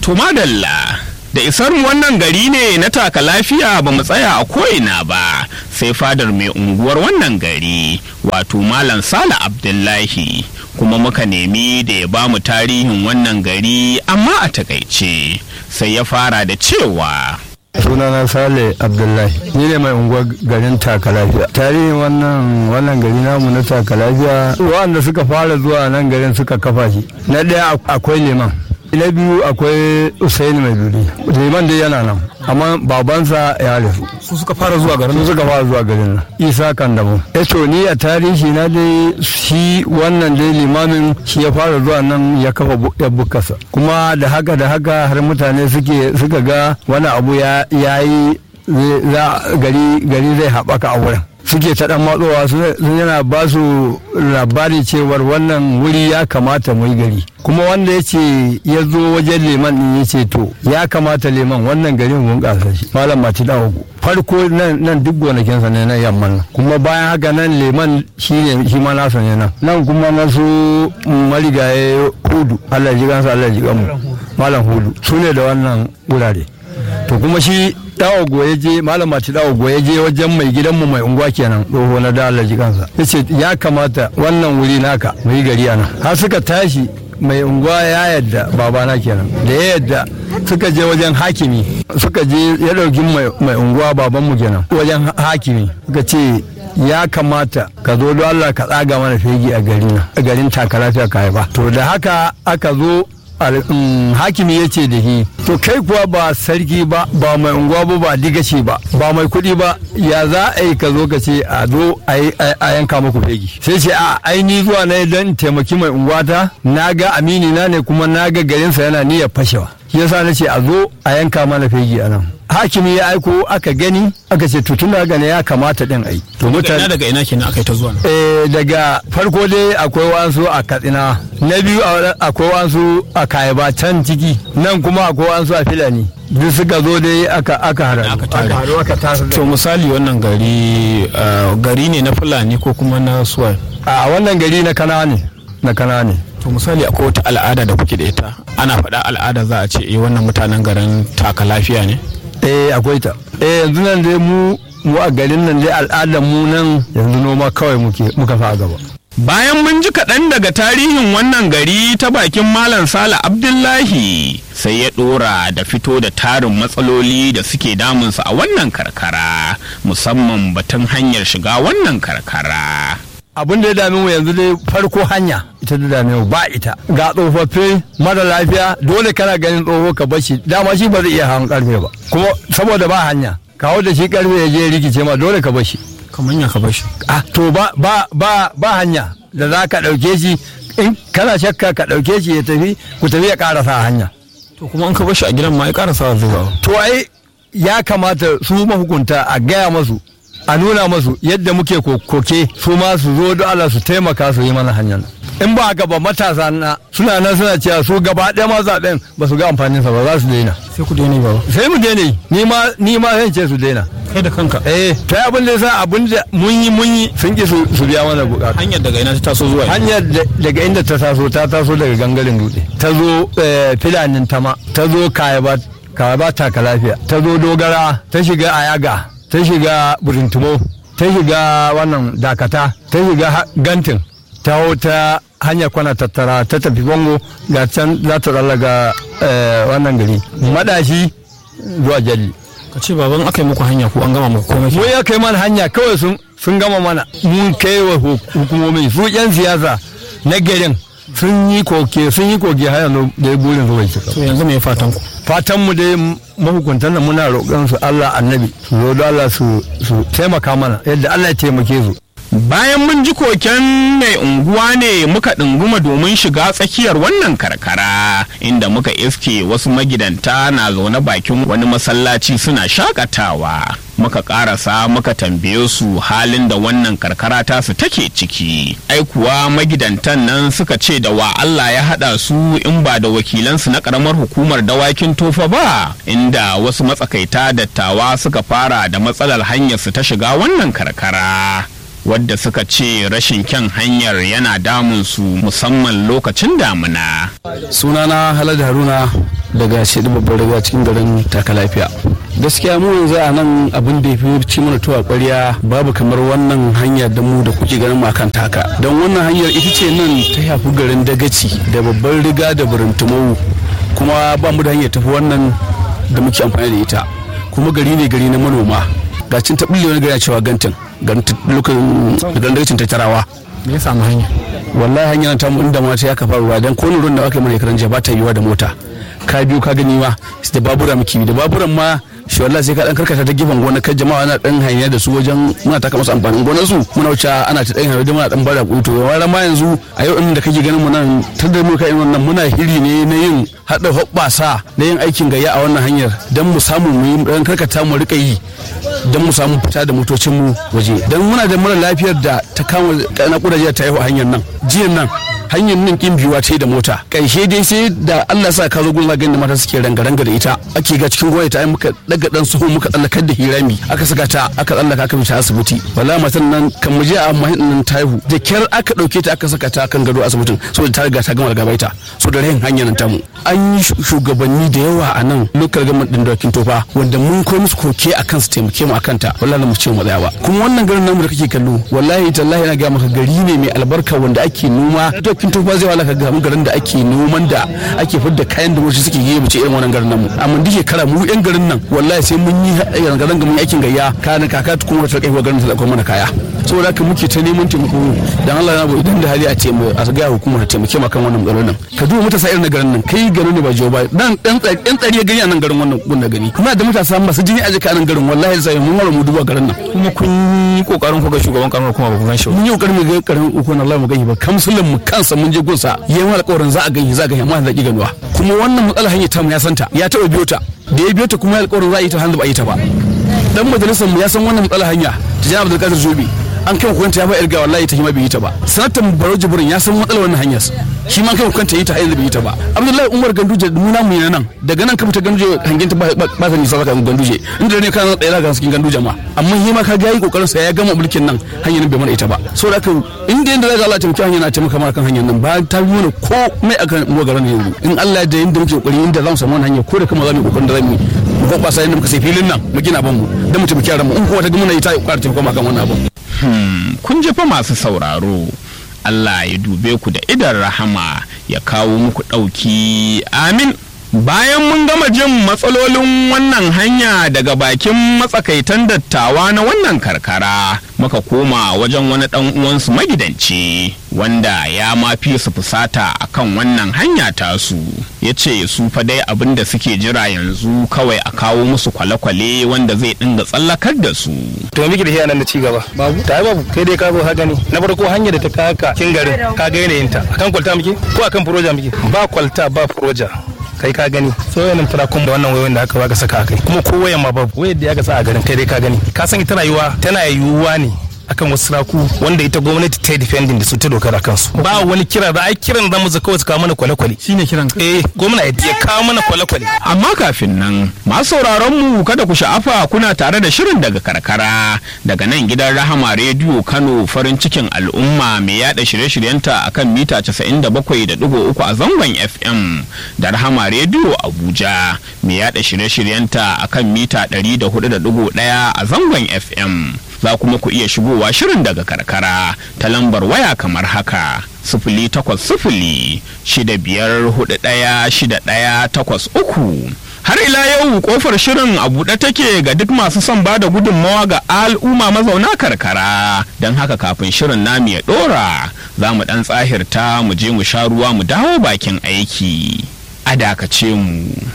To madalla da isar mu wannan gari ne na taka lafiya ba mu tsaya a ko'ina ba sai fadar mai unguwar wannan gari wato Malam Sale Abdullahi kuma muka nemi da ya ba mu tarihin wannan gari amma a takaice sai ya fara da cewa sunana sale abdullahi ni ne mai unguwar garin takalafiya tarihin wannan wannan gari namu na takalafiya wanda suka fara zuwa nan garin suka kafa shi na ɗaya akwai liman na biyu akwai usaini mai duri liman dai yana nan amma babansa ya rasu su suka fara zuwa garin su suka fara zuwa garin nan isa kandamu ya to ni a tarihi na dai shi wannan dai limamin shi ya fara zuwa nan ya kafa ya bukasa kuma da haka da haka har mutane suke suka ga wani abu ya yi gari gari zai haɓaka a wurin suke ta dan matsowa sun yana ba su labari cewar wannan wuri ya kamata mu yi gari kuma wanda ya ce ya zo wajen leman din ya ce to ya kamata leman wannan garin mun kasa shi malam mati dawogo farko nan nan duk gonakinsa ne na yamman nan kuma bayan haka nan leman shi ne shi ma nasa ne nan nan kuma na su marigaye hudu Allah ji gansa Allah ji gamu malam hudu su ne da wannan wurare to kuma shi dawo goye je malam mati dawo goye je wajen mai gidanmu mai unguwa kenan tsoho na da Allah kansa yace ya kamata wannan wuri naka mu yi gari ana har suka tashi mai unguwa ya yadda babana kenan da ya yadda suka je wajen hakimi suka je ya dauki mai unguwa babanmu kenan wajen hakimi suka ce ya kamata ka zo don Allah ka tsaga mana fegi a garin a garin takalafiya ka haifa to da haka aka zo hakimi ya ce da shi to kai kuwa ba sarki ba ba mai unguwa ba ba digaci ba ba mai kuɗi ba ya za a yi ka zo ka ce a zo a yanka muku fegi sai ce a aini zuwa na don taimaki mai unguwata na ga amini na ne kuma na ga garinsa yana niyyar fashewa shi yasa na ce a zo a yanka mana fegi a nan hakimi ya aiko aka gani aka ce tutun da gane ya kamata din ai to mutane daga ina kenan aka yi ta zuwa eh daga farko dai akwai wasu a katsina na biyu akwai wasu a kayaba can ciki nan kuma akwai wasu a filani duk suka zo dai aka aka haɗu aka tare to misali wannan gari gari ne na fulani ko kuma na suwa a wannan gari na kana ne na kana ne to misali akwai wata al'ada da kuke da ita ana faɗa al'ada za a ce eh wannan mutanen garin taka lafiya ne eh akwai ta eh yanzu nan dai mu mu a garin nan dai al'adar mu nan yanzu noma kawai muke muka fa gaba bayan mun ji kaɗan daga tarihin wannan gari ta bakin malam sala abdullahi sai ya ɗora da fito da tarin matsaloli da suke damunsa a wannan karkara musamman batun hanyar shiga wannan karkara abin da ya dame mu yanzu dai farko hanya ita da dame mu ba ita ga tsofaffi mara lafiya dole kana ganin tsoho ka bashi dama shi ba zai iya hawan karfe ba kuma saboda ba hanya kawo da shi karfe ya je rikice ma dole ka bashi kamar ya ka bashi ah to ba ba ba ba hanya da za ka ɗauke shi in kana shakka ka ɗauke shi ya tafi ku tafi ya ƙarasa hanya to kuma an ka bashi a gidan ma ya ƙarasa zai ba to ai ya kamata su mahukunta a gaya masu a nuna masu yadda muke koke su ma su zo da Allah su taimaka su yi mana hanyar in ba haka ba matasa na suna nan suna cewa su gaba ɗaya ma zaɓen ba su ga amfanin sa ba za su daina sai ku daina ba sai mu daina ni ma ni ma zan ce su daina kai da kanka eh ta abin da yasa abin da mun yi mun yi sun ki su su biya mana bukata hanyar daga ina ta taso zuwa hanyar daga inda ta taso ta taso daga gangaren dutse ta zo filanin tama ta zo kayaba kayaba taka lafiya ta zo dogara ta shiga ayaga ta shiga burintumo ta shiga wannan dakata ta shiga gantin ta ta hanyar kwana tattara ta tafi bango ga can za ta ga wannan gari madashi zuwa jalli ka ce baban aka yi muku hanya ko an gama muku komai mu ya kai mana hanya kawai sun sun gama mana mun kai wa hukumomi su yan siyasa na garin sun yi koke sun yi koke har yanzu da ya burin zuwa cika to yanzu me fatan ku fatan mu dai mahukuntan nan muna roƙon su Allah annabi su zo da Allah su su taimaka mana yadda Allah ya taimake su bayan mun ji koken mai unguwa ne muka ɗunguma domin shiga tsakiyar wannan karkara inda muka iske wasu magidanta na zaune bakin wani masallaci suna shakatawa muka karasa muka tambaye su halin da wannan karkara tasu take ciki ai kuwa magidantan nan suka ce da wa Allah ya haɗa su in ba da wakilansu na ƙaramar hukumar dawakin tofa ba inda wasu matsakaita dattawa suka fara da matsalar hanyar su ta shiga wannan karkara wadda suka ce rashin kyan hanyar yana damun su musamman lokacin damuna. sunana halad haruna daga shaidu babbar riga cikin garin taka lafiya gaskiya mu yanzu a nan abin da ya fi ci mana tuwa kwarya babu kamar wannan hanya da mu da kuke ganin mu akan taka don wannan hanyar ita ce nan ta yafi garin dagaci da babbar riga da burintumau kuma ba mu da hanyar tafi wannan da muke amfani da ita kuma gari ne gari na manoma ga cin taɓille wani gari cewa gantin garin garin dagacin tattarawa me ya samu hanya wallahi hanyar ta mu inda mata ya kafa ruwa dan ko ruwan da aka yi mana karan ba ta yiwa da mota ka biyo ka gani ma da babura muke da baburan ma shi wallahi sai ka dan karkata ta gefen gona kan jama'a na dan hanya da su wajen muna taka masu amfanin gonar su muna wuce ana ta dan hanya da muna dan bara kuto wani ma yanzu a yau inda kake ganin mu nan tun da muka yi wannan muna hiri ne na yin hada hoɓɓasa na yin aikin gayya a wannan hanyar dan mu samu mu yi dan karkata mu rika yi dan mu samu fita da motocin mu waje dan muna da mara lafiyar da ta kama na kudaje ta yi hanyar nan jiyan nan hanyar nan kin biyuwa ce da mota karshe dai sai da Allah sa ka zo gurin zagayen da mata suke ranga-ranga da ita ake ga cikin gwamnati ta yi muka daga dan suhu muka tsallakar da hirami aka saka ta aka tsallaka aka fita asibiti wala matan nan kan mu je a mahin nan taihu da kyar aka dauke ta aka saka ta kan gado asibitin saboda ta riga ta gama gabaita so da rahin hanyar nan tamu an yi shugabanni da yawa a nan lokal government din dokin tofa wanda mun koyi musu koke akan su taimake mu akan ta wallahi mu ce mu tsaya ba kuma wannan garin namu da kake kallo wallahi tallahi na ga maka gari ne mai albarka wanda ake noma dokin tofa zai walaka ga garin da ake noman da ake fidda kayan da wasu suke yi mu ce irin wannan garin namu amma duk shekara mu yan garin nan wallahi sai mun yi garin mun yi aikin gayya kana kaka kuma ta kai garin ta mana kaya saboda haka muke ta neman taimako dan Allah na bai idan da hali a ce a ga hukumar ta taimake maka wannan matsalolin ka duba matasa irin na garin nan kai garin ne ba jiyo ba dan dan dan tsari gani a nan garin wannan gun da gani kuma da matasa masu jini a jika nan garin wallahi sai mun wara mu duba garin nan kuma kun yi kokarin ku ga shugaban karamar kuma ba ku gan shi mun yi kokarin mu ga karin uku na Allah mu gani ba kamsulin mu kansa mun je gunsa yayin alƙawarin za a gani za a gani amma da ki ganuwa kuma wannan matsalar hanyar ta mu ya santa ya taɓa biyo ta da ya biyo ta kuma alƙawarin za a yi ta hannu ba a yi ta ba dan majalisar mu ya san wannan matsalar hanya ta jama'a Abdulkadir Zobe an kai hukunta ya ba irga wallahi ta hima bai yi ta ba sanatan baro jibrin ya san matsalar wannan hanyar shi ma kai hukunta yi ta hanyar bai yi ta ba abdullahi umar ganduje muna mu nan daga nan ka fita ganduje hangen ta ba ta nisa zaka ganduje inda ne kana tsaye ga cikin ganduje ma amma shi ma ka ga yi kokarin sa ya gama mulkin nan hanyar bai mana ita ba so da inda yanda zaka Allah taimaki hanyar na taimaka mana kan hanyar nan ba ta yi mana ko mai akan mu garan yanzu in Allah da yanda muke kokari inda zamu samu wannan hanyar ko da kuma zamu kokarin da zamu yi mu ko ba sai muka sai filin nan mu gina ban mu dan mu taimaki yaran mu in kuma ta ga muna yi ta ƙara taimaka kan wannan abun kun jefa masu sauraro Allah ya dube ku da idan rahama ya kawo muku ɗauki amin bayan mun gama jin matsalolin wannan hanya daga bakin matsakaitan dattawa na wannan karkara muka koma wajen wani ɗan uwansu magidanci wanda ya ma fi su fusata akan wannan hanya tasu ya ce su fa dai abin da suke jira yanzu kawai a kawo musu kwale-kwale wanda zai dinga tsallakar da su to miki da shi nan da ci gaba babu ta babu kai dai ka zo ka gani na farko hanyar da ta kaka kin garin ka ga yanayin ta akan kwalta miki ko akan furoja miki ba kwalta ba furoja kai ka gani so yanin turakun da wannan wayoyin da aka baka saka kai kuma ko wayan ma babu wayar da aka sa a garin kai dai ka gani ka san ita rayuwa tana yiwuwa ne akan wasu saraku wanda ita gwamnati ta yi defending da su ta dokar a kansu ba wani kira da ai kiran da mu kawai su kawo mana kwale-kwale shine kiran ka eh gwamnati ya kawo mana kwale-kwale amma kafin nan masu sauraron mu kada ku sha'afa kuna tare da shirin daga karkara daga nan gidan rahama rediyo kano farin cikin al'umma mai yada shirye-shiryenta akan mita 97.3 a zangon fm da rahama rediyo abuja mai yada shirye-shiryenta akan mita 104.1 a zangon fm za kuma ku iya shigowa shirin daga karkara ta lambar waya kamar haka sifili takwas sifili shida biyar hudu ɗaya shida ɗaya takwas uku har ila yau kofar shirin a buɗe take ga duk masu son ba da gudunmawa ga al'umma mazauna karkara don haka kafin shirin namu ya ɗora za mu ɗan tsahirta mu je mu sha ruwa mu dawo bakin aiki a dakace mu